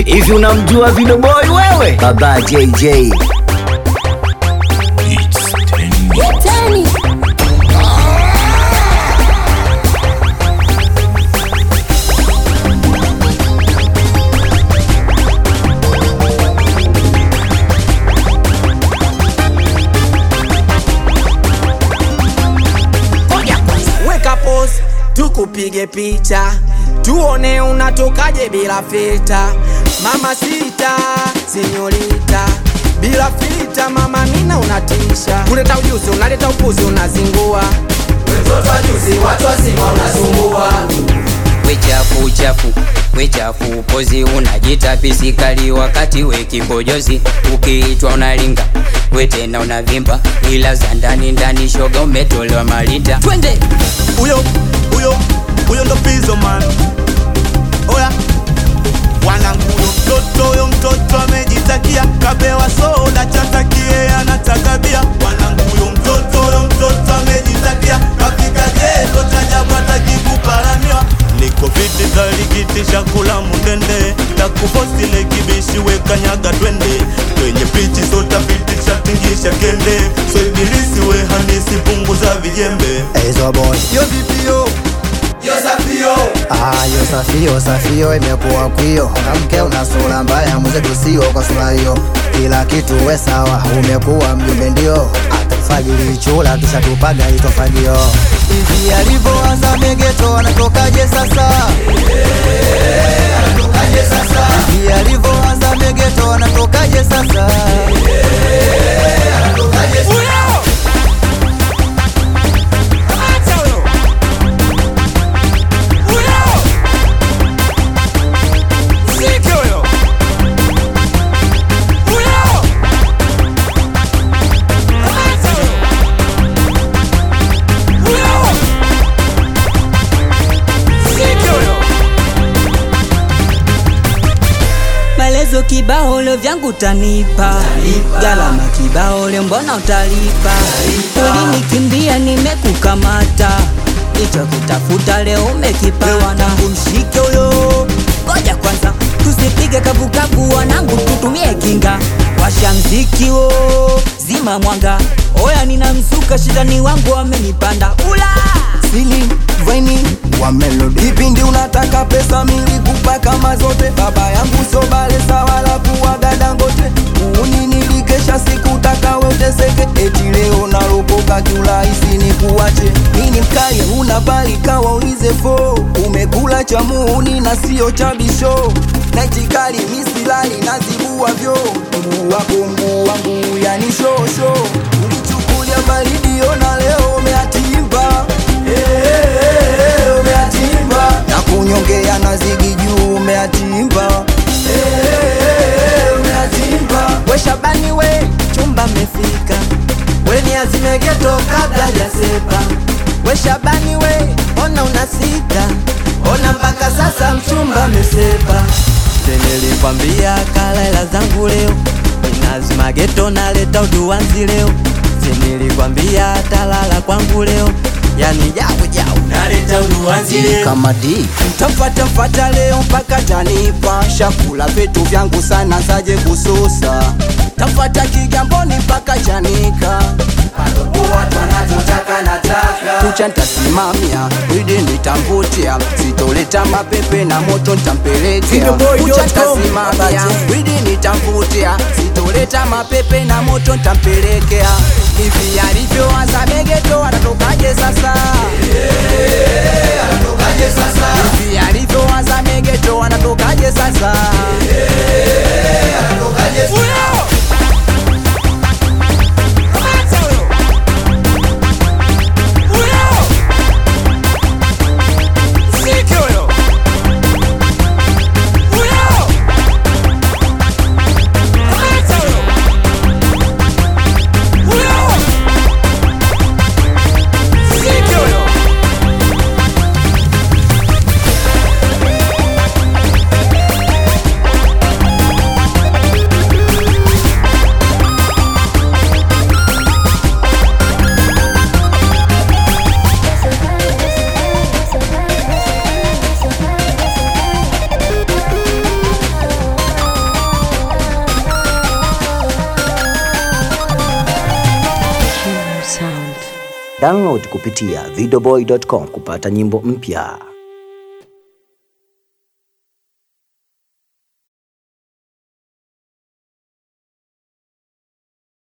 hivi unamjua Video Boy wewe? Baba JJ. Tani. Ngoja kwanza, weka pose tukupige picha tuone unatokaje bila filta mama sita senyorita bila filta mama mina unatisha kuleta ujuzi unaleta upuzi unazingua watoto wajuzi watu wazima unasumbua wechafu uchafu wechafu pozi unajita pisikali wakati we kibojozi ukiitwa unalinga we tena unavimba ila za ndani ndani shoga umetolewa malinda twende huyo huyo huyo ndo pizo man oya wanangu huyo mtoto huyo mtoto amejitakia kapewa soda chatakie anataka bia wanangu huyo mtoto huyo mtoto amejitakia kafika geto chajabu atakikuparamiwa niko viti kalikitisha kula mundende takupostile kibishi wekanyaga twende kwenye pichi sota pitisha tingisha kende so ibilisi we handisi punguza vijembe Ezo boy yo vipio Ah, yo safio safio imekuwa kwio mke una sura mbaya mwenzetu sio kwa sura hiyo kila kitu we sawa umekuwa mjumbe ndio atufagili chula tushatupaga itofagio hivi alivyoanza megeto anatokaje sasa hivi alivyoanza megeto anatokaje sasa maelezo kibao leo vyangu tanipa galama kibao leo mbona utalipa ulinikimbia nimekukamata hicho kitafuta leo umekipata wanangu mshike huyo ngoja kwanza tusipige kavukavu wanangu tutumie kinga washa mziki wo zima mwanga oya nina mzuka shidani wangu wamenipanda ula sili vaini wa melody kipindi unataka pesa mingi kupa kama zote baba yangu sobalesa wala kuwaga dangote uuni nilikesha sikutaka weteseke eti leo naropoka kiurahisi ni kuwache mini mkali una bali kawaulize fo umekula cha muuni na sio cha bisho naitikali misilali nazibua vyo mguu wako mguu wangu yani shosho ulichukulia baridi ona leo umeatimba Eh, umeatimba na kunyongea na zigi juu umeatimba Eh, umeatimba we shabani we chumba mefika we ni azimegeto kabla jasepa we shabani we ona unasita ona mpaka sasa mchumba mesepa senilikwambia kalaela zangu leo inazimageto naleta uduwanzi leo senilikwambia talala kwangu leo yani jau jau naleta uduwanzi leo kama di Tamfata mfata leo mpaka tanipa shakula vitu vyangu sana zaje kususa Tamfata kigamboni mpaka chanika watu wanachotaka nataka kucha ntasimamia idi nitamvutia sitoleta mapepe na moto ntampelekea kucha ntasimamia idi nitamvutia sitoleta mapepe na moto ntampelekea hivi alivyoanza megeto anatokaje sasa hivi alivyoanza megeto anatokaje sasa Download kupitia videoboy.com kupata nyimbo mpya.